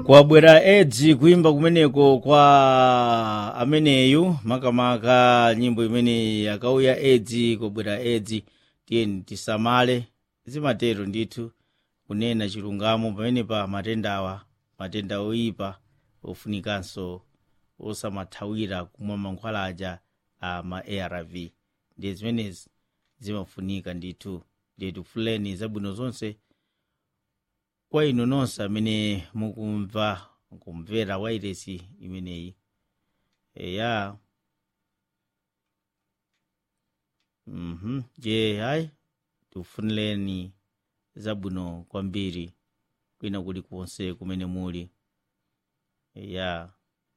kwabwera edzi kuimba kumeneko kwa ameneyu makamaka nyimbo imene yakauya edzi kwabwera edzi tiyeni tisamale zimatero ndithu kunena chilungamo pamene pa matendawa matenda oyipa ofunikanso osamathawira kumwa mankhwalaja a ma arv ndiye zimenezi zimafunika ndithu ndiye tifuleni zabwino zonse kwa inu nonse amene mukumva kumvera wairesi imeneyi eya mhm je hayi tifunireni zabwino kwambiri kwina kulikonse kumene muli eya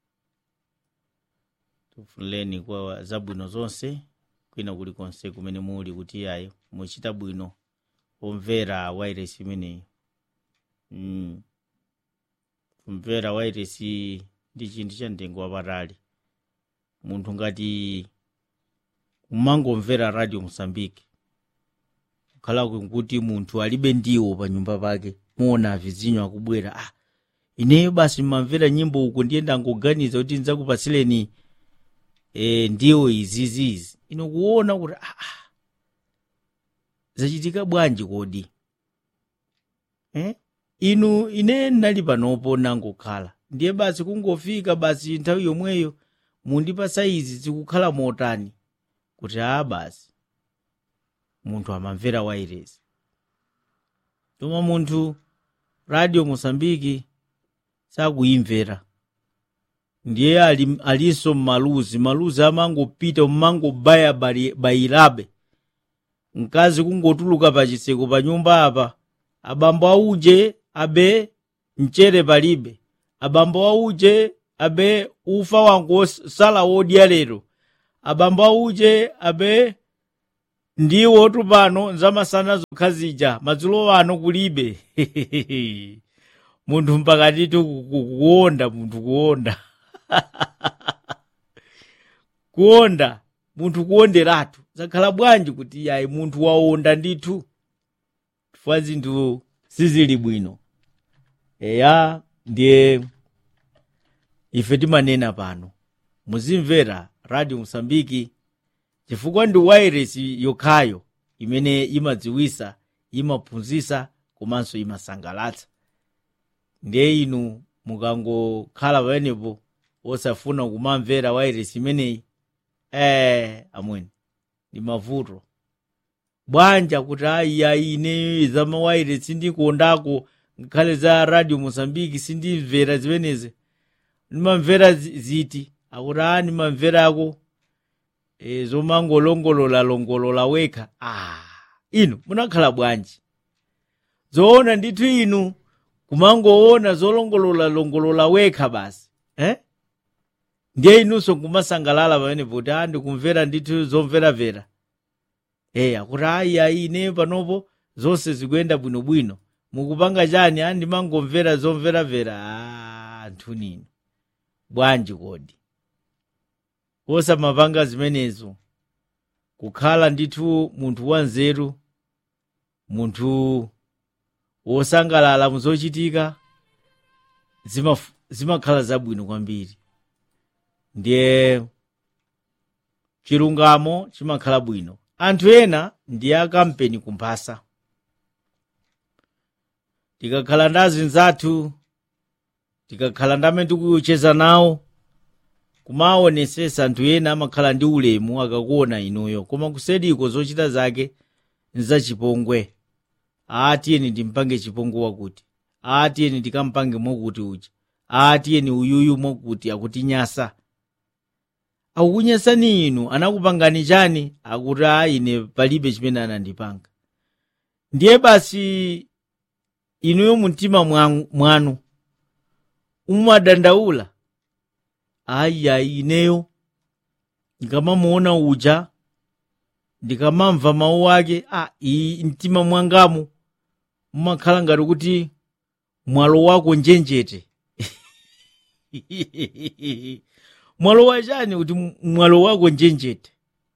tifunireni kwa zabwino zonse kwina kulikonse kumene muli kuti yayi muchita bwino omvera wairesi imeneyi mm. kumvera wairesi ndi chinthu cha mtengo wapatali munthu ngati kumangomvera radio mosambike kukhala kuti munthu alibe ndiwo pa nyumba pake muona vizinyo akubwera ah ineyo basi mmamvera nyimbo uku ndiyenda ngoganiza kuti ndizakupatsileni e, ndiwo izizizi ino kuona kuti ah, ah. zachitika bwanji kodi eh? inu ine ndinali panopo nangokhala ndiye basi kungofika basi nthawi yomweyo mundipasa izi zikukhala motani kuti a basi munthu amamvera wairesi koma munthu radio mosambiki sakuyimvera ndiye ali, alinso mmaluzi maluzi amangopita mmangobaya bayirabe mkazi kungotuluka pachiseko pa nyumba apa abambo auje abe mchere palibe abambo auje abe ufa wangu sala wodya lero abambo auje abe ndiwo tupano nzamasana zokha zija madzulo ano kulibe munthu mpakatitu kuwonda munthu kuwonda kuwonda munthu kuwonderatu zakhala bwanji kuti yayi munthu wawonda ndithu chifukwa zinthu sizili bwino eya ndiye ife timanena pano muzimvera radio mosambiki chifukwa ndi wairesi yokhayo imene imadziwisa imaphunzisa komanso imasangalatsa ndiye inu mukangokhala pamenepo osafuna kumamvera wairesi imeneyi eh amweni ndi mavuto bwanja kuti ayi ayi ine za mawaire sindikondako ngakhale za radio mosambiki sindimvera zimenezi ndimamvera ziti akuti a ndimamverako e, zomangolongolola longolola wekha ah inu munakhala bwanji zoona ndithu inu kumangoona zolongolola longolola wekha basi eh? ndiye inunso nkumasangalala pamenepo kuti a ndikumvera ndithu zomveravera e akuti ayi ayi ine panopo zonse zikuyenda bwinobwino mukupanga chani a ndimangomvera zomveravera a anthu nino bwanji kodi osamapanga zimenezo kukhala ndithu munthu wanzeru munthu wosangalala muzochitika zimakhala zabwino kwambiri ndiye chilungamo chimakhala bwino anthu ena ndi akampeni kumphasa tikakhala ndi azinzathu tikakhala ndi amene tikucheza nawo kumaonesesa anthu ena amakhala ndi ulemu akakuona inuyo koma kusediko zochita zake nzachipongwe aatiyeni timpange chipongwe wakuti aatiyeni tikampange mwakuti uja aatiyeni uyuyu mwakuti akutinyasa akukunyasani inu anakupangani chani akuti a ine palibe chimene anandipanga ndiye basi inuyo mumtima mwanu mumadandaula ayiayi ineyo ndikamamuona uja ndikamamva mawu ake a iyi mtima mwangamu mumakhala ngati kuti mwalo wako njenjete mwalo wachani kuti mwalo wako njenjete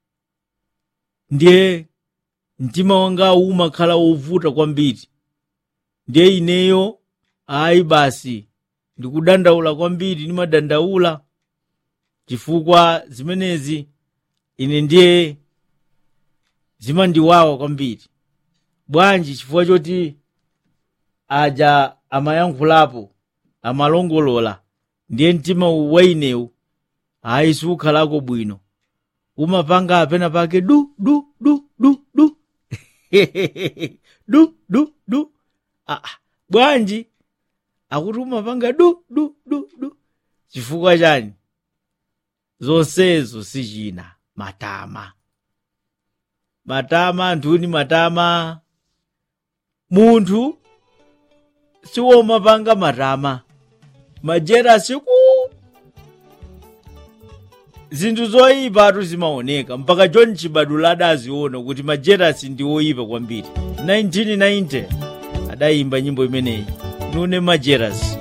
ndiye mtima wangawu umakhala wovuta kwambiri ndiye ineyo ayi basi ndikudandaula kwambiri ndimadandaula chifukwa zimenezi ine ndiye zimandiwawa kwambiri bwanji chifukwa choti aja amayankhulapo amalongolola ndiye mtima wa inewu ayi sukhalako bwino umapanga apena pake du du du du du du du du ah, bwanji akuti umapanga du du du du chifukwa chani zonsezo sichina matama matama anthuni matama munthu siwomapanga matama majerasi ku zinthu zoyipatu zimaoneka mpaka john chibadula adaziona kuti majerasi ndi oyipa kwambiri 1990 adayimba nyimbo imeneyi nune majerasi